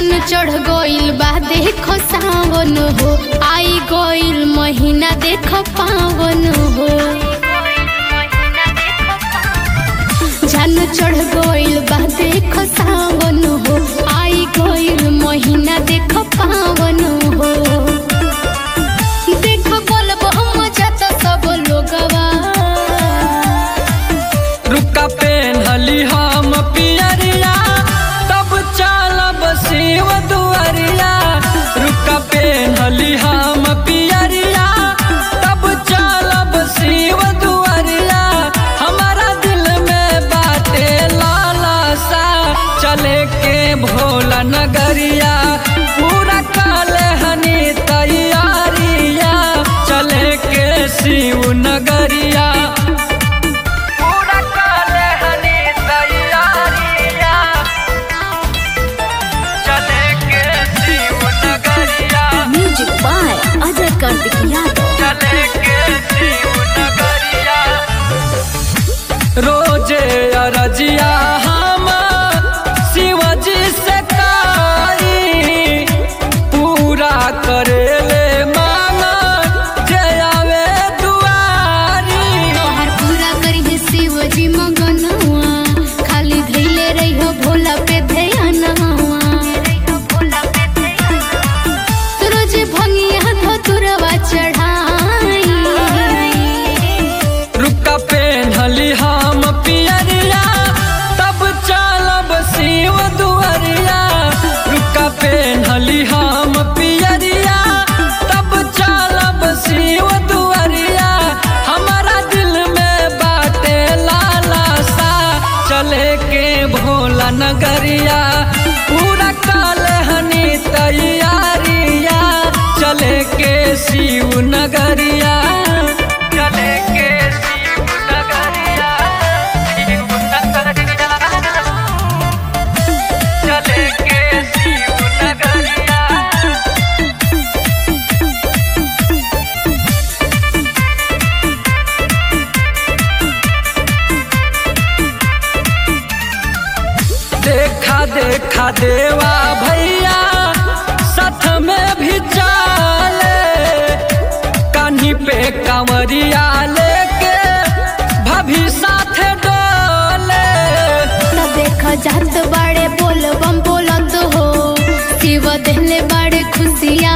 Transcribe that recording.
चढ़ गइल बा देखो सावन हो आई गइल महीना देखो पावन हो जान चढ़ गइल बा देखो सावन हो आई गइल महीना देखो पावन हो देखो बोलब हम जात सब लोगवा रुका पेन्हली हम पियरिया तब चलब शिव दुआरिया रुका पेन्हली हम पियरिया तब चलब शिव दुआरिया हमारा दिल में बाटे लालसा चले के भोला नगरिया पूरा काले हनी तैयारिया चले के शिव नगरिया पूरा काले हनी तैयारिया चले के शिव नगरिया म्यूजिक बाय अजय कार्तिक यादव चले के शिव नगरिया रोजे अरजिया हम शिवजी से कारी पूरा करेले मांगा जय आवे दुआरी तोहार पूरा करी शिव जी मगनवा खाली धैले रहियो भोला पे ध्यानवा रोज भंगिया धतुरवा चढ़ाई रुका पेन्हली हम पियरिया तब चलब शिव दुआरिया रुका पेन्हली हम पियरिया तब चलब शिव दुआरिया हमारा दिल में बाटे लालसा चले के भोला नगरिया पूरा काल हनी तैयारिया चले के शिव नगरिया चले के शिव नगरिया शिव नगरिया चले के शिव नगरिया देखा देखा देवा भैया साथ में भी चाले कान्ही पे कांवरिया लेके भाभी साथे डोले न देख जात बाड़े बोल बम बोलत हो शिव देहले बाड़े खुशिया